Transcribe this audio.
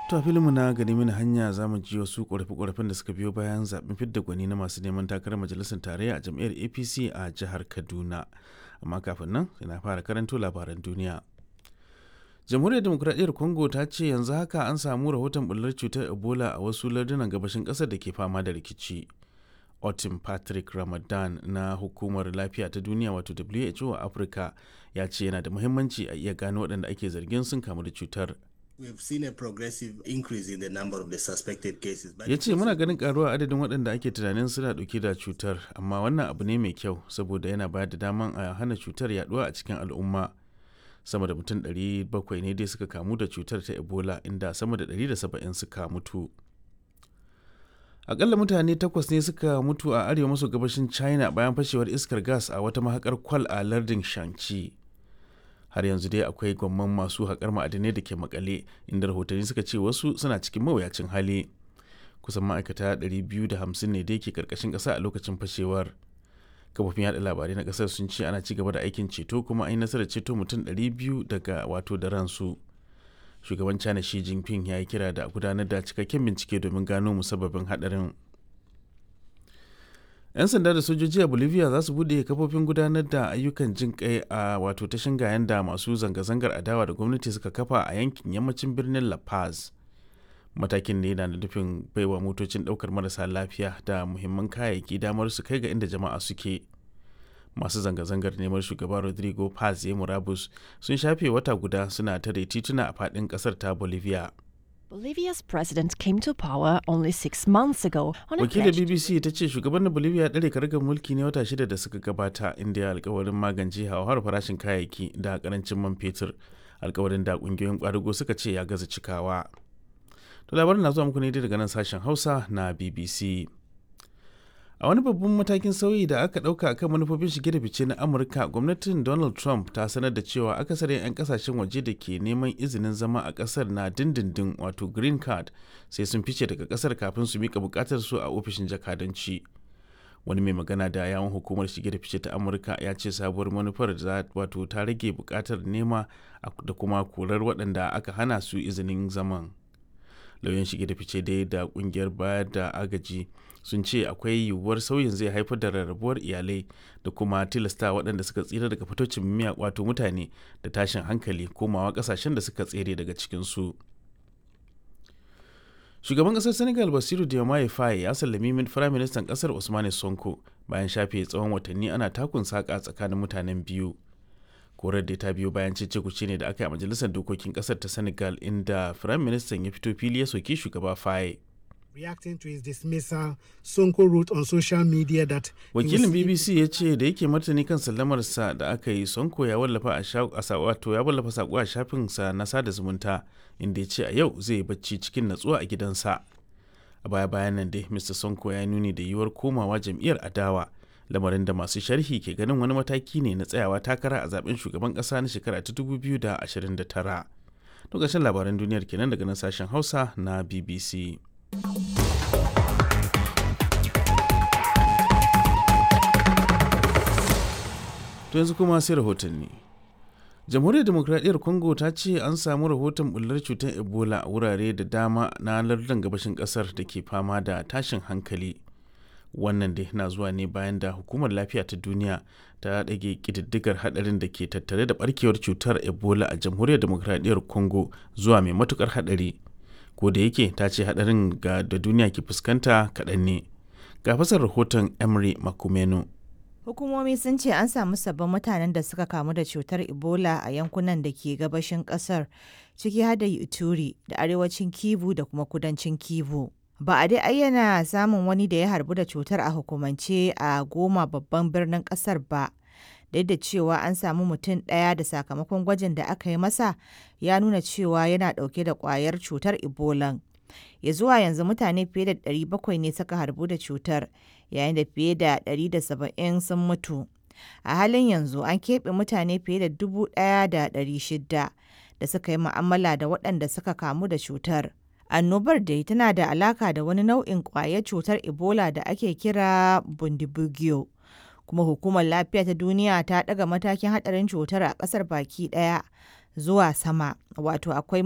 To a filinmu na gani mini hanya za mu ji wasu ƙorafe-ƙorafen da suka biyo bayan zaɓen fidda gwani na masu neman takarar majalisar tarayya a jam'iyyar APC a jihar Kaduna. Amma kafin nan ina fara karanto labaran duniya. Jamhuriyar Demokuraɗiyyar Congo ta ce yanzu haka an samu rahoton bullar cutar Ebola a wasu lardunan gabashin ƙasar da ke fama da rikici. Otim Patrick Ramadan na Hukumar Lafiya ta Duniya wato WHO a Afirka ya ce yana da muhimmanci a iya gano waɗanda ake zargin sun kamu da cutar. We've seen a progressive increase in the number of the suspected cases. but ya ce muna ganin karuwa adadin waɗanda ake tunanin suna ɗauke da cutar amma wannan abu ne mai kyau saboda yana bayar da daman a hana cutar yaduwa a cikin al'umma sama da mutum 700 ne dai suka kamu da cutar ta ebola inda sama da 170 suka mutu akalla mutane takwas ne suka mutu a arewa maso gabashin china bayan fashewar iskar gas a wata mahakar kwal a lardin shanxi har yanzu dai akwai gwamman masu haƙar ma'adinai da ke makale inda rahotanni suka ce wasu suna cikin mawuyacin hali kusan ma'aikata 250 ne dai ke karkashin ƙasa a lokacin fashewar kafofin yada labarai na ƙasar sun ce ana ci gaba da aikin ceto kuma an yi nasarar ceto mutum 200 daga wato da ransu shugaban china shi jinping ya yi kira da gudanar da cikakken bincike domin gano musabbabin haɗarin 'yan sanda da sojoji a bolivia za su bude kafofin gudanar da ayyukan jin kai a wato ta shingayen da masu zanga-zangar adawa da gwamnati suka kafa a yankin yammacin birnin la paz matakin ne na nufin baiwa motocin daukar marasa lafiya da muhimman kayayyaki damar su kai ga inda jama'a suke masu zanga-zangar neman shugaba rodrigo paz ya murabus sun shafe wata guda suna tare tituna a fadin kasar ta bolivia Bolivia's president came to power only six months ago on a wakilin pledge bbc ta ce shugaban bolivia ya ɗare karagar mulki ne wata shida da suka gabata inda ya alkawarin magance hauhawar farashin kayayyaki da karancin man fetur alkawarin da kungiyoyin kwadago suka ce ya gaza cikawa to labarin na zuwa muku ne daga nan sashen hausa na bbc a wani babban matakin sauyi da aka ɗauka akan manufofin shige da fice na amurka gwamnatin donald trump ta sanar da cewa akasarin 'yan kasashen waje da ke neman izinin zama a ƙasar na dindindin wato green card sai sun fice daga ƙasar kafin su mika buƙatar su a ofishin jakadanci wani mai magana da yawon hukumar shige da fice ta amurka ya ce sabuwar manufar za wato ta rage buƙatar nema da kuma korar waɗanda aka hana su izinin zaman lauyan shige da fice dai da kungiyar bayar da agaji sun ce akwai yiwuwar sauyin zai haifar da rarrabuwar iyalai da kuma tilasta waɗanda suka tsira daga fitocin miya wato mutane da tashin hankali komawa ƙasashen da suka tsere daga cikinsu shugaban ƙasar senegal basiru diomaye faye ya sallami min firaministan ƙasar usmane sonko bayan shafe tsawon watanni ana takun saƙa tsakanin mutanen biyu korar da ta biyo bayan cece kuce ne da aka yi a majalisar dokokin kasar ta senegal inda firayim ministan ya fito fili ya soki shugaba faye Reacting to his dismissal, Sonko wrote on social media that he wakilin was- bbc ya ce da yake martani kan sallamarsa da aka yi sonko ya wallafa a sha- a sa- wato ya wallafa sako a shafinsa na sada zumunta inda ya ce a yau zai yi bacci cikin natsuwa a gidansa a baya bayan nan dai mr sonko ya nuni da yiwuwar komawa jam'iyyar adawa lamarin da masu sharhi ke ganin wani mataki ne na tsayawa takara a zaben shugaban kasa na shekara ta 2029 to ƙarshen labaran duniyar kenan daga nan sashen hausa na bbc to yanzu kuma sai rahotanni jamhuriyar demokradiyyar congo ta ce an samu rahoton bullar cutar ebola a wurare da dama na lardin gabashin kasar da ke fama da tashin hankali wannan dai na zuwa ne bayan da hukumar lafiya ta duniya ta ɗage ƙididdigar haɗarin da ke tattare da ɓarkewar cutar ebola a jamhuriyar demokradiyyar congo zuwa mai matukar haɗari ko da yake ta ce haɗarin ga da duniya ke fuskanta kaɗan ne ga fasar rahoton emery makumeno Hukumomi sun ce an samu sabbin mutanen da suka kamu da cutar Ebola a yankunan da ke gabashin kasar, ciki har da Ituri da arewacin Kivu da kuma kudancin Kivu. Ba a dai ayyana samun wani da ya harbu da cutar a hukumance a goma babban birnin kasar ba. Duk da cewa an samu mutum ɗaya da sakamakon gwajin da aka yi masa ya nuna cewa yana ɗauke da ƙwayar cutar Ebola. ya zuwa yanzu mutane fiye da 700 ne suka harbu da cutar yayin da fiye da 170 sun mutu a halin yanzu an keɓe mutane fiye da 1,600 da suka yi mu'amala da waɗanda suka kamu da cutar annobar dai tana da alaka da wani nau'in ƙwayar cutar ebola da ake kira bundibugyo kuma hukumar lafiya ta duniya ta ɗaga matakin haɗarin cutar a ƙasar baki ɗaya zuwa sama wato akwai